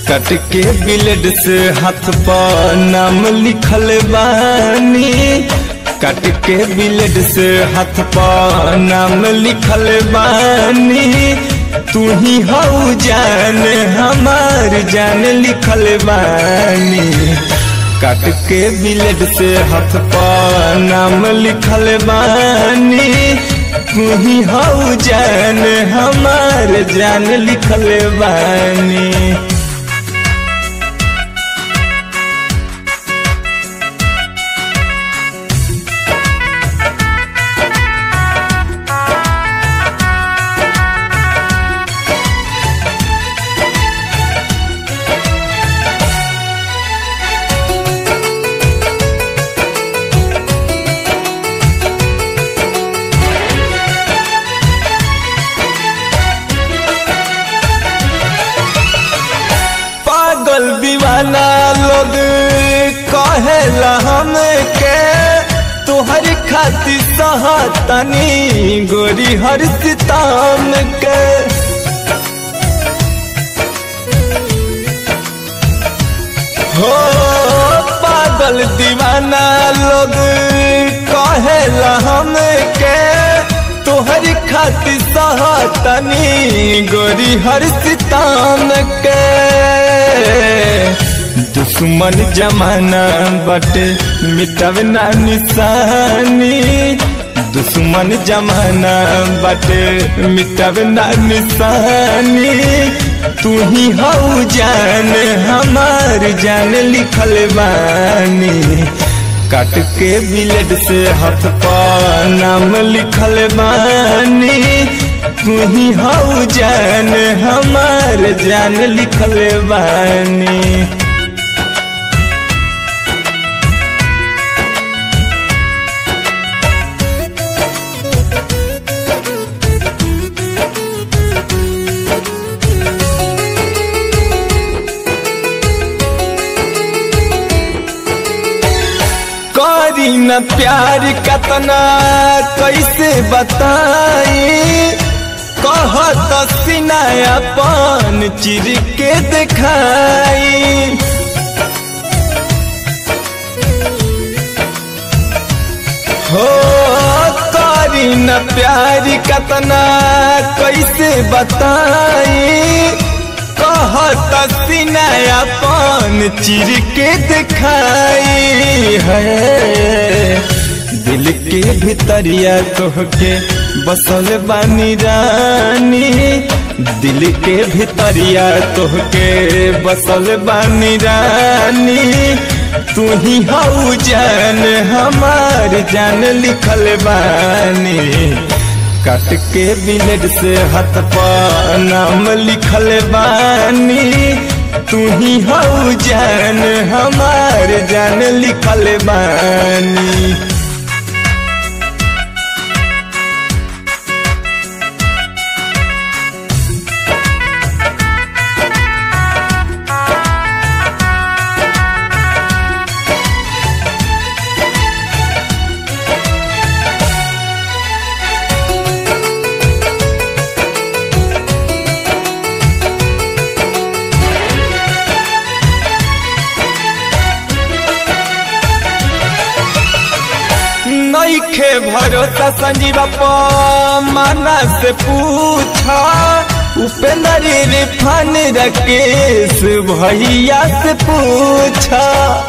कट के ब्लेड से हाथ पर नाम लिखल बानी कट के ब्लेड से हाथ पर नाम लिखल बानी तू ही हऊ जान हमार जान लिखल बानी कट के ब्लेड से हाथ पर नाम लिखल बानी तू ही हऊ जान हमार जान लिखल बानी पागल दीवाना लोग कहेला हमके तोहर खातिर सहतनी गोरी हर सिताम के हो पागल दीवाना लोग कहेला हमके तोहर खातिर सहतनी गोरी हर सिताम के दुश्मन जमाना बटे मिटब ना निशानी दुश्मन जमाना बटे मिटब ना निशानी तू ही हऊ जान हमार जान लिखल बानी काट के ब्लेड से हाथ पर नाम लिखल बानी तू ही हऊ जान हमार जान लिखल बानी करी न प्यार कतना कैसे बताई कहत सिनायापन चिर के दिखाई हो करी न प्यार कतना कैसे बताई कहत सिनायापन चिर के दिखाई है दिल के भीतरिया तोहके बसल बानी रानी दिल के भीतरिया तोहके बसल बानी रानी तू ही हऊ जान हमार जान लिखल बानी काट के ब्लेड से हाथ पर नाम लिखल बानी तू ही हऊ जान हमार जान लिखल बानी नईखे भरोसा संजीवा माना से पूछा उपेंद्र रिफान राकेश भैया से पूछा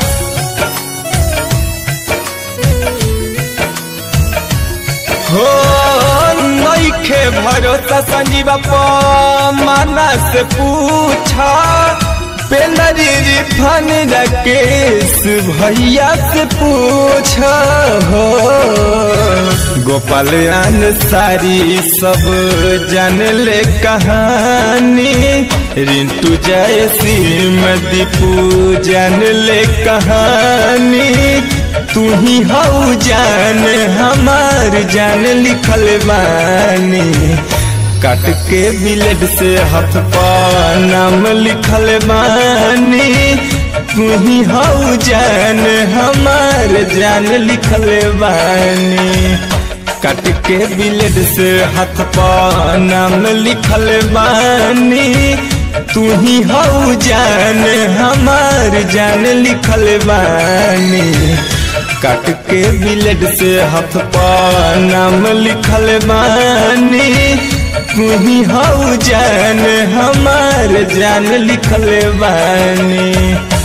हो नईखे भरोसा संजीवा माना से पूछा पेंदरी रिफान राकेश भैया से पूछा हो गोपाल सारी सब जान ले कहानी रिंटू जय सिंह दीपू जान ले कहानी तू ही हऊ जान हमार जान लिखल बानी काट के ब्लेड से हाथ पर नाम लिखल बानी तू ही हऊ जान हमार जान लिखल बानी काट के ब्लेड से हाथ पर नाम लिखल बानी तू ही हऊ जान हमार जान लिखल बानी काट के बिलेट से हाथ पा नाम लिखल बानी तू ही हऊ जान हमार जान लिखल बानी